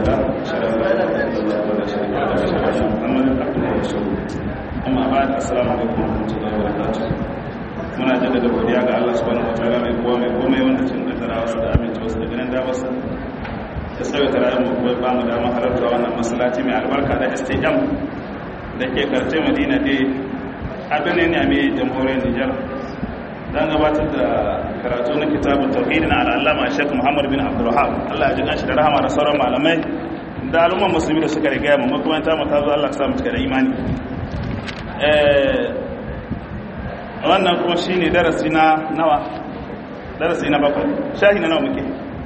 لله أشهد أن لا إله إلا الله ولا شريك له وأشهد أن محمدا عبده ورسوله أما بعد السلام عليكم ورحمة الله وبركاته muna jaddada godiya ga Allah subhanahu wataala mai kowa mai komai wanda cin kaddara wasu da aminta wasu da ganin damarsa ya sauya tarayyar mu kuma ba mu damar halarta wannan masallaci mai albarka da STM da ke karce Madina dai abin ne a mai jamhuriyar Nijar dan gabatar da karatu na kitabun tauhid na al'allama Sheikh Muhammad bin Abdul Wahhab Allah ya ji kanshi da rahama da sauran malamai da al'umman musulmi da suka riga mu kuma ta mu ta zo Allah ya sa mu cika da imani eh wannan kuma shi ne darasi na nawa darasi na bakwai shahi na nawa muke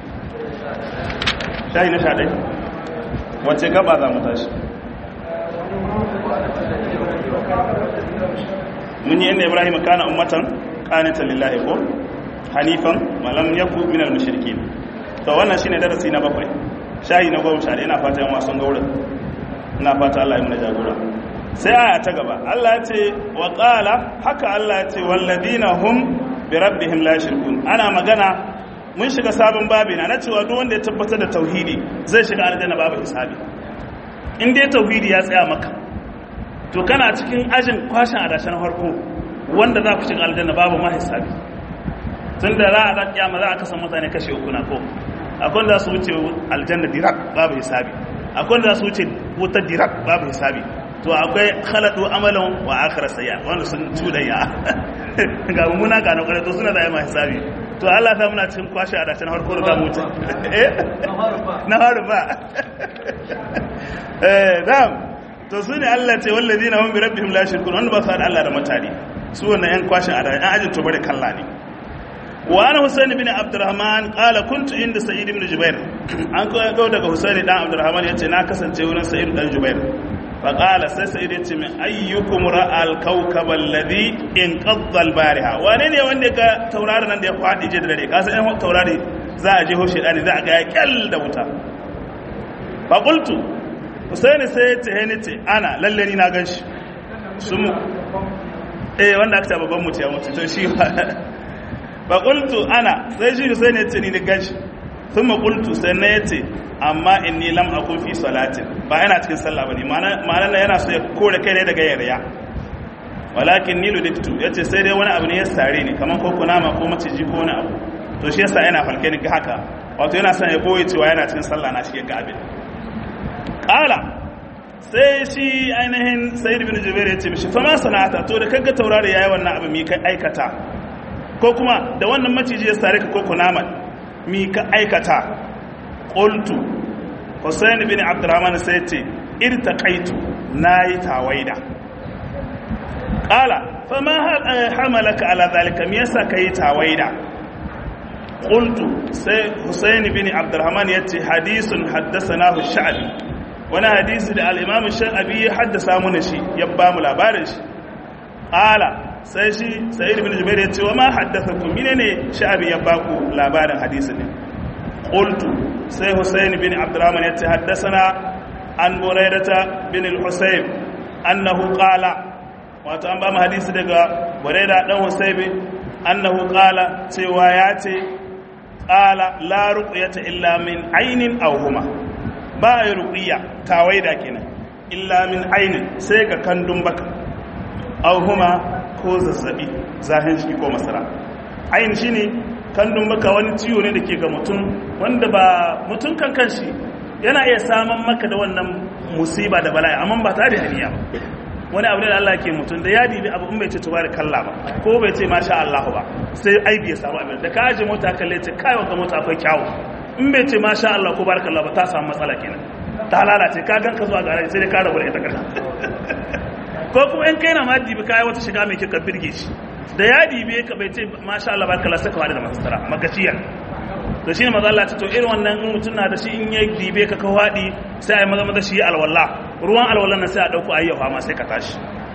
shahi na sha ɗai wacce gaba za mu tashi mun yi inda ibrahim kana ummatan kanita lillahi ko hanifan malam yaku min al-mushrikin to wannan shine darasi na bakwai shahi na goma sha ɗaya ina fata yan wasan gaura ina fata Allah ya muna jagora sai aya ta gaba Allah ya ce wa qala haka Allah ya ce walladina hum bi rabbihim la yushrikun ana magana mun shiga sabon babi na cewa duk wanda ya tabbatar da tauhidi zai shiga aljanna babu hisabi in dai tauhidi ya tsaya maka to kana cikin ajin kwashin adashin harko wanda za ku shiga aljanna babu ma hisabi tun da za a za kiyama za a kasa mutane kashe uku na ko akwai da su wuce aljanna dirak babu hisabi akwai da su wuce wutar dirak babu hisabi to akwai khalatu amalan wa akhir sayya wanda sun tudaya ga muna ga na kwarai to suna da yamma hisabi to Allah ta muna cikin kwashi a dacin harko da zamu wuce eh na haru ba eh dam to sune Allah ce walladina hum bi rabbihim la shirkun wanda ba su da Allah da mutane su wannan yan kwashin a dacin ajin to bare kalla ne wa ana husaini bin abdurrahman qala kuntu inda sa'id ibn jubair an kawo daga husaini dan abdurrahman yace na kasance wurin sa'id dan jubair faƙala sai sai dai ce min ayyukum ra'al kawkabal ladhi in qaddal bariha wane ne wanda ka taurari nan da ya faɗi je da dare ka san ɗan taurari za a je ho shedani za a ga ya kyal da wuta fa qultu husaini sai ya ce ni ce ana lalle ni na ganshi sun eh wanda aka ta babban mutu ya mutu to shi fa qultu ana sai shi husaini ya ce ni ni ganshi thumma qultu sai na yace amma inni lam akun fi salatin ba yana cikin sallah bane ma'ana yana so ya kore kai ne daga yarya walakin ni ludiktu yace sai dai wani abu ne ya sare ni kaman ko kunama ko maciji ko wani abu to shi yasa yana falke ni ga haka wato yana son ya boye cewa yana cikin sallah na shi ga abin qala sai shi ainihin sayyid bin jubair yace mishi fa ma sana'ata to da kaga taurari yayi wannan abu mi kai aikata ko kuma da wannan maciji ya sare ka ko kunama mi ka aikata qultu Hussein bin Abdurrahman sai ce irtaqaitu nayi tawaida qala fama hamalaka ala zalika me yasa kai tawaida qultu sai Hussein bin Abdurrahman yace hadisun haddathanahu sha'bi wani hadisi da al-Imam Sha'bi ya haddasa mana shi ya ba mu labarin shi qala sai shi Sa'id bin Jubair yace wa ma haddathakum menene Sha'bi ya ba ku labarin hadisin ne qultu sai Hussein bin Abdurrahman ya ce haddasana an Buraidata bin al-Husayn annahu qala wato an ba mu hadisi daga Buraida dan Husayn annahu qala cewa ya ce qala la ruqyata illa min aynin aw huma ba ya ruqya tawaida kenan illa min aynin sai ga kandun baka aw huma ko zazzabi zahin shi ko masara ayin shine kandun maka wani ciwo ne da ke ga mutum wanda ba mutum kan kanshi yana iya saman maka da wannan musiba da bala'i amma ba tare da haniya ba wani abu ne da Allah ke mutum da ya dibi abu in bai ce tuba da kalla ba ko bai ce masha Allah ba sai aibi ya samu abin da ka aje mota kalle ce kai wa mota akwai kyawu in bai ce masha Allah ko barakallah ba ta samu matsala kenan ta lalace ka ganka zuwa garaji sai dai ka rabu da ita karshe ko kuma in kai na ma dibi kai wata shiga mai kika birge shi da ya dibe ka bai ce masha Allah barka Allah saka wani da masara magaciya to shine maza Allah ta to irin wannan in mutum na da shi in ya dibe ka ka wadi sai ai maza maza shi alwala ruwan alwallan nan sai a dauko ayyafa ma sai ka tashi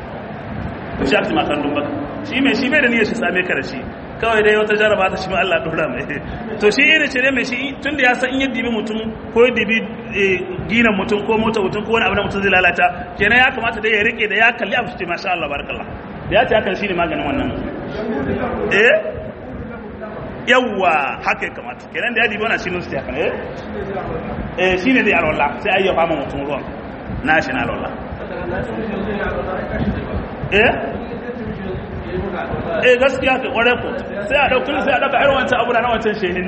to shi akti makan dumba shi mai shi bai da niyyar shi same ka da shi kawai dai wata jaraba ta shi ma Allah dora mai to shi irin ce mai shi tun da ya san in ya dibi mutum ko ya dibi ginan mutum ko mota mutum ko wani abu da mutum zai lalata kenan ya kamata dai ya rike da ya kalli abu ce masha Allah barakallah da ya ce hakan shi ne maganin wannan eh yawwa haka ya kamata kenan da ya dibi wannan shi nusu haka eh eh shine dai alwala sai ayyafa ma mutum ruwan na shi na alwala eh eh gaskiya ka kware ko sai a dauki sai a dauka irin wancan abu na wancan shehin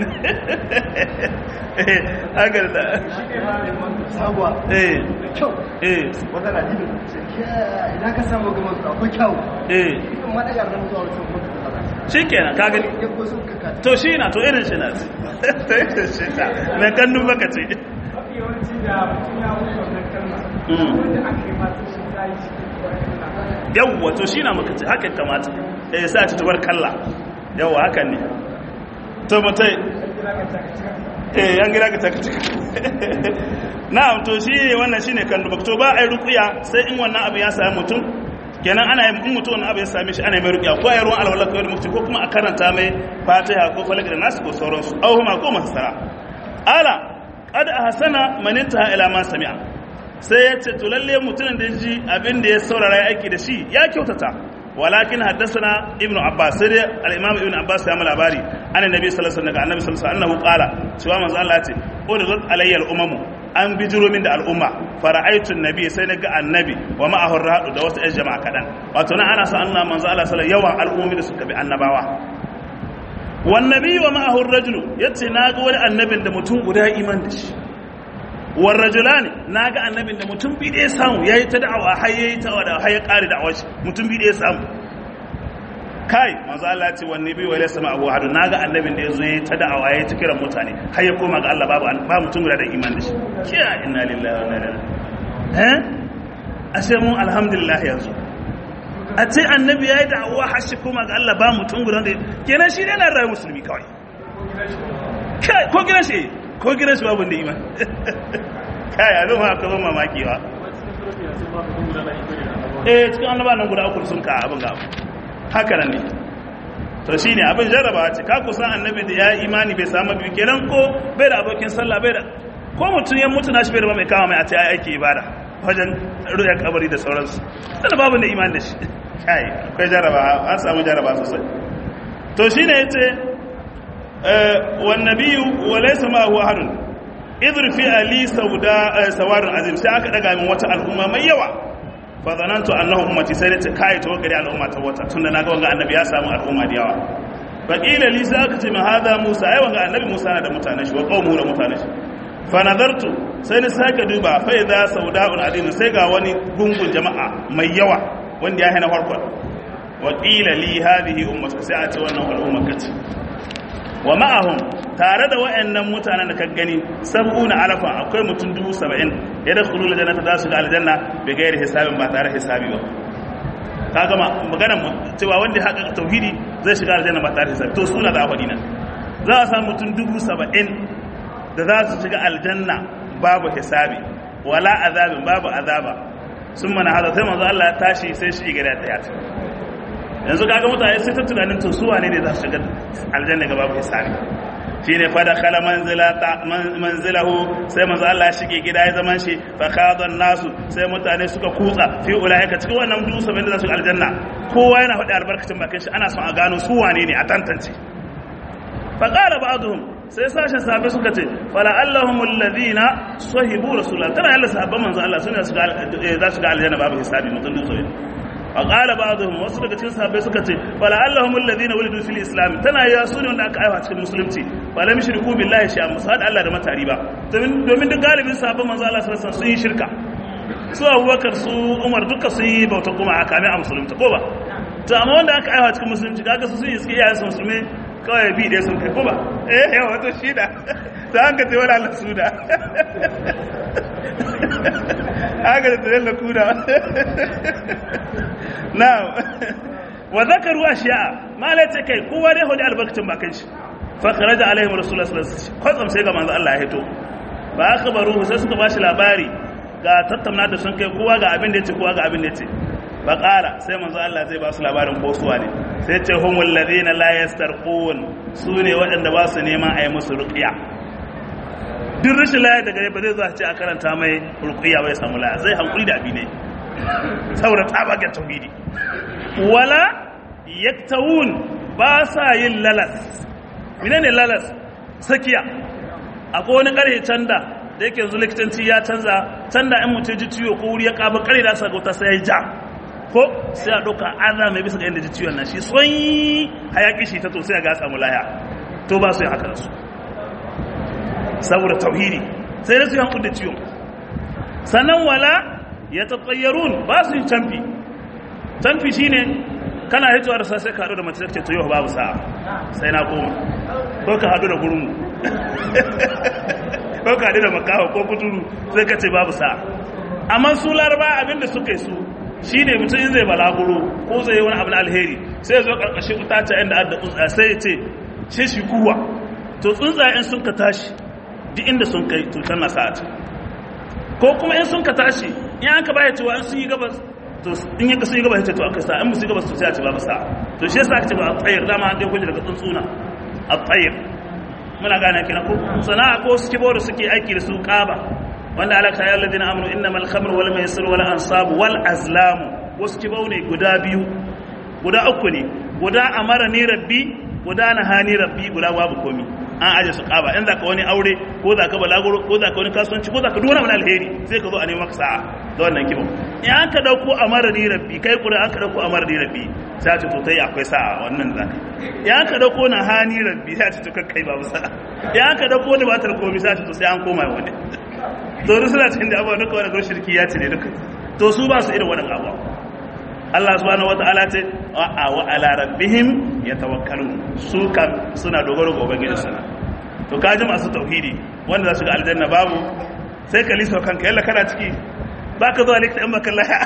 eh haka da sabuwa eh kyau eh wata na jibin idan ka samu gama su akwai kyau eh ikan ma daga da mutuwa wasu mutu da kaza shikenan ka gani ya ko sun kaka to shi na to irin shi na to irin shi na mai kannun baka ce mafi yawanci da mutum ya wuce wannan kalma Mm. wanda aka yi mata shi ta yi cikin wannan yawwa to shi na maka ce haka kamata eh sa ci tubar kalla yawwa hakan ne to mutai eh an gira ka taka taka na'am to shi wannan shine kan dubak to ba ai ruqiya sai in wannan abu ya sami mutum kenan ana yin in mutum wannan abu ya same shi ana yi mai ruqiya ko ai ruwan alwala ko mufti ko kuma a karanta mai fatiha ko falak da nasu ko sauransu aw huma ko masara ala qad ahsana man intaha ila ma sami'a sai ya ce to lalle mutumin da ji abin da ya saurara ya aiki da shi ya kyautata walakin haddasana ibnu abbas sai dai al-imam ibnu abbas ya mu labari annabi nabi sallallahu alaihi wasallam daga annabi sallallahu alaihi wasallam qala cewa manzo Allah ya ce uridat alayya al-umam an bijiro min da al'umma fara'aitu nabi sai naga annabi wa ma'ahu rahadu da wasu 'yan jama'a kadan wato nan ana sa Allah manzo Allah sallallahu alaihi wasallam yawan al'ummi da suka bi annabawa wan nabi wa ma'ahu ar-rajulu yace naga wani annabin da mutum guda iman da shi war rajulani naga annabin da mutum bi da ya samu yayi ta da'awa har yayi ta da har ya kare da'awar shi mutum bi da ya samu kai manzo Allah ce wanne bi wala sama abu hadu naga annabin da yazo yayi ta da'awa yayi ta kiran mutane har ya koma ga Allah babu ba mutum guda da iman da shi kiya inna lillahi wa inna ilaihi eh ashe mu alhamdulillah yanzu a ce annabi yayi da'awa har shi koma ga Allah ba mutum guda da kenan shi ne na rayu musulmi kawai kai ko gidan shi ko gidan shi babu da iman kai a zama aka zama mamaki wa eh cikin annaba nan guda uku sun ka abin ga haka nan ne to shine abin jarraba ce ka kusan annabi da ya imani bai samu biyu kenan ko bai da abokin sallah bai da ko mutum ya mutu na shi bai da mai kama mai a ce ai aiki ibada wajen ruya kabari da sauransu sannan babu da imani da shi kai akwai jarraba an samu jarraba sosai to shine yace والنبي وليس ما هو أحد إذ في علي سودا سوار عظيم sai aka daga min wata al'umma mai yawa fa zanantu annahu ummati sai ta kai ta wakari al'umma ta wata tunda naga wanga annabi ya samu al'umma da yawa fa qila li sai aka ce min hada musa ai wanga annabi musa na da mutanen shi wa qaumuhu da mutanen shi fa nadartu sai ni sake duba fa idza sauda'un azim sai ga wani gungun jama'a mai yawa wanda ya hana farkon wa qila li hadhihi ummatu sai a ce wannan al'umma kace wa ma'ahum tare da wayannan mutanen da ka gani sab'una alafan akwai mutum dubu saba'in ya da khulul jannata za su ga aljanna bi gairi hisabin ba tare hisabi ba ka gama maganar cewa wanda haka tauhidi zai shiga aljanna ba tare hisabi to suna da afadi nan za a samu mutum dubu saba'in da za su shiga aljanna babu hisabi wala azabin babu azaba sun mana hada sai manzo Allah ya tashi sai shi gida ta yata yanzu kaga mutane sai ta tunanin to su wane ne za su shiga aljanna ga babu hisabi shine fa dakhala manzilata manzilahu sai manzo Allah ya shige gida ya zaman shi fa khadan nasu sai mutane suka kutsa fi ulaika cikin wannan dusa bai da za su aljanna kowa yana faɗi albarkacin bakin shi ana son a gano su wane ne a tantance fa qala ba'dhum sai sashen sahabbai suka ce fala allahum alladhina sahibu rasulullah tana yalla sahabban manzo Allah sune za su ga aljanna babu hisabi mutum dusa وقال بعضهم wasu daga cikin sahabbai suka ce fala allahum alladhina wulidu fil islam tana ya sune wanda aka aiwa cikin musulunci fala mushriku billahi shay'an musad Allah da matari ba domin duk galibin sahabban manzo Allah sallallahu alaihi wasallam sun yi shirka su Abubakar su Umar duka sun yi bauta kuma a kame a musulunta ko ba to amma wanda aka aiwa cikin musulunci kaga su sun yi suke iyayen su musulmi kawai bi dai sun kai ko ba eh yawa wato shi da ta hanga ce wala Allah su da haka da tsaye kuda na wa zakaru ashiya malai ce kai kowa dai hudu albarkacin bakan shi fa kharaja alaihim rasulullah sallallahu alaihi wasallam kwatsam sai ga manzo Allah ya hito ba aka baro sai suka bashi labari ga tattauna da sun kai kowa ga abin da yace kowa ga abin da yace ba ƙara sai manzo Allah zai ba su labarin ko suwa ne sai ce humul ladina la yastarqun su ne waɗanda ba su neman a yi musu ruqya duk rashin laya daga ne ba zai zuwa ce a karanta mai ruqya bai samu laya zai hankuli da abi ne saboda tsabagen tauhidi wala yaktawun ba sa yin lalas menene lalas sakiya akwai wani karhe canda da yake yanzu likitanci ya canza canda in mutum ji ciwo ko wuri ya kaba kare da sa gauta sai ya ja ko sai a ɗauka ana mai bisa ga inda ji ciwon nan shi son hayaki shi ta to sai ga samu laya to ba su yi haka da su saboda tauhidi sai da su yi hankul da ciwon sannan wala ya tattayyarun ba su yi canfi canfi shine kana hitowa da sai ka haɗu da mace ce to yau babu sa'a sai na koma ko ka haɗu da gurmu ko ka haɗu da makawa ko kuturu sai ka ce babu sa'a amma su laraba abinda suka yi su shine mutum in zai balaguro ko zai yi wani abu na alheri sai ya zo ƙarƙashin utace inda adda tsuntsa sai ya ce shi shi kuwa to tsuntsayen sun ka tashi duk inda sun kai to tana sa'a ce ko kuma in sun ka tashi in an ka baya cewa in sun yi gabas to in yanka sun yi gabas ya ce to aka sa in musu yi gabas to sai a ce babu sa to shi yasa aka ce ba a tsayar dama an dai kuji daga tsuntsuna a tsayar muna gane kina ko sana'a ko su kibo da suke aiki da su kaba wanda alaka ya alladina amanu innamal khamru wal maisir wal ansab wal azlam wasu kibo ne guda biyu guda uku ne guda amara ni rabbi guda nahani rabbi guda babu komi an aje su kaba in zaka wani aure ko zaka balaguro ko zaka wani kasuwanci ko zaka dora wani alheri sai ka zo a neman sa'a da wannan kibo in an ka dauko amara ni rabbi kai kura an ka dauko amara ni rabbi sai ta to tai akwai sa'a wannan zaka in an ka dauko na hani rabbi sai ta to kai babu sa'a in an ka dauko ni ba ta komai sai ta to sai an koma wani to duk suna cikin da abuwa duka wani shirki ya ce ne duka to su ba su irin wannan abuwa Allah subhanahu wata'ala ce wa wa ala rabbihim yatawakkalun su kan suna dogaro ga ubangiji sana to kaji masu tauhidi wanda za su ga aljanna babu sai ka lisa kanka yalla kana ciki baka zuwa likita in baka laya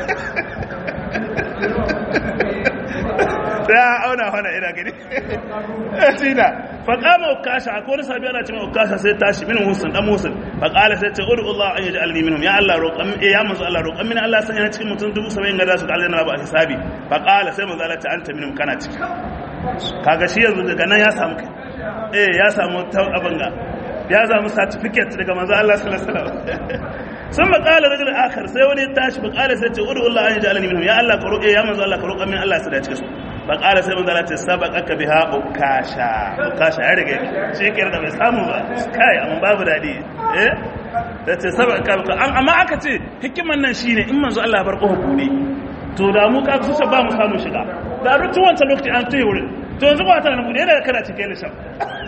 sai auna hana ina gani tina fa qama ukasha akwai wani sabi ana cewa ukasha sai tashi min musun dan musun fa qala sai ce udu Allah an yaj'alni minhum ya Allah roƙan ya manzo Allah roƙan min Allah sanya cikin mutum dubu 70 ga su ga aljanna ba hisabi fa qala sai manzo Allah ta anta minhum kana ciki kaga shi yanzu daga nan ya samu kai eh ya samu abin ga ya samu certificate daga manzo Allah sallallahu alaihi wasallam sun maƙala rajul akhar sai wani tashi maƙala sai ce udu Allah an yaj'alni minhum ya Allah ka roƙe ya manzo Allah ka roƙan min Allah sai da cikin su faƙala sai manzala ce sabaqaka biha ukasha ukasha ya rage shi ke da bai samu ba kai amma babu dadi eh da ce sabaqaka amma aka ce hikiman nan shine in manzo Allah bar kofa bude to da mu ka su ba mu samu shiga da duk tun wancan lokaci an tuyi wurin to yanzu ba ta nan bude daga kana cike da shan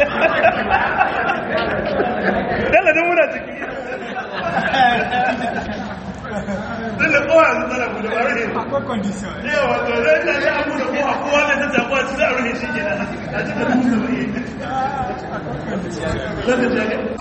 dalla dan muna ciki dalla kowa yanzu tana bude ba rufe akwai condition yawa to zai ta yi abu da kowa kowa ne ta tabuwa ci za a rufe shi ke nan a cikin musu bai